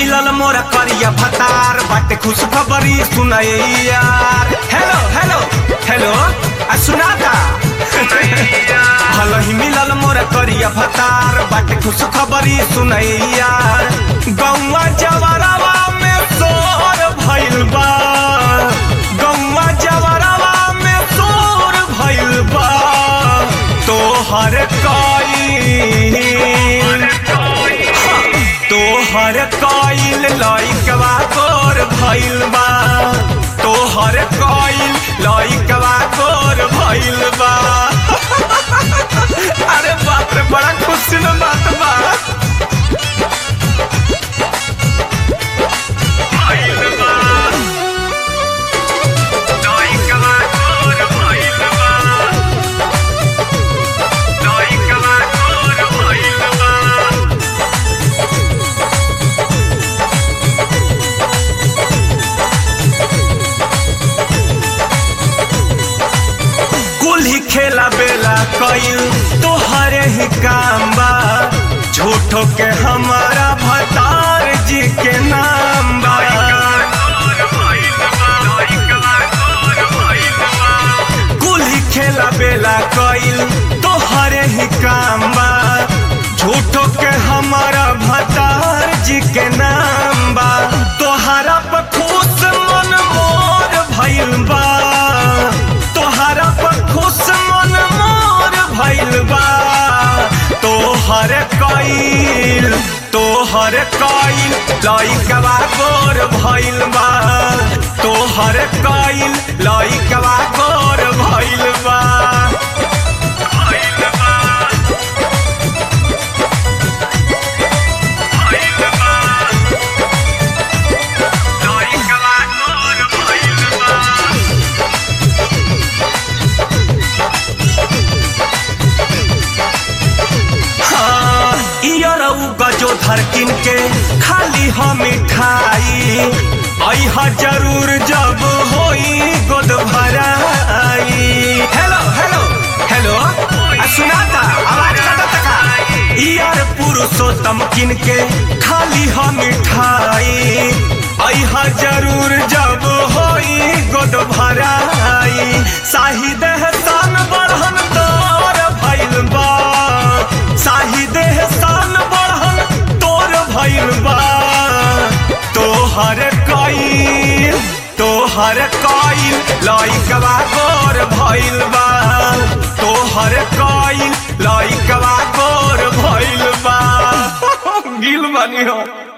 मिलल मोरा करिया भतार बाटे खुश खबरी सुनाए यार हेलो हेलो हेलो आ सुनाता भल ही मिलल मोरा करिया भतार बाटे खुश खबरी सुनाए यार गौवा जवरवा में सोर भइल बा गौवा जवरवा में सोर भइल बा तोहर कई तोहर कइल लइकवा तोर भइल बा तोहर कइल लइकवा तोर भइल बा अरे बाप रे बड़ा खुशी न बात बा भइल बा लइकवा तोर भइल बा लइकवा तोर भइल बा कुल ही खेला बेला कईल तोहरे ही काम बा झूठो के हमारा भतार जी के नाम बा कुल ही खेला बेला कईल तोहरे ही काम बा झूठो के हमारा भतार जी के नाम बा तोहरा पर खुश मन मोर भइल बा तोहरा पर खुश मन मोर भइल बा तोहर कईल तोहर कईल लइकवा गोर भइल बा तोहर कईल लइकवा गोर भइल बा भइल बा भइल बा लइकवा गोर भइल बा हाँ, इयरऊ गजो धरकिन के खाली हम मिठाई अहा जरूर जब होई गोद भराई हेलो हेलो हेलो आ सुनाता आवाज कटा तका इयर पुरुषोत्तम किन के खाली हम मिठाई अहा जरूर जब होई गोद भराई शाहिद हसन बढ़न तोर भइल बा शाहिद हसन बढ़न तोर भइल बा तोहर कईल तोहर कईल लइकवा गोर भइल बा तोहर कईल लइकवा गोर भइल बा गिल बनी हो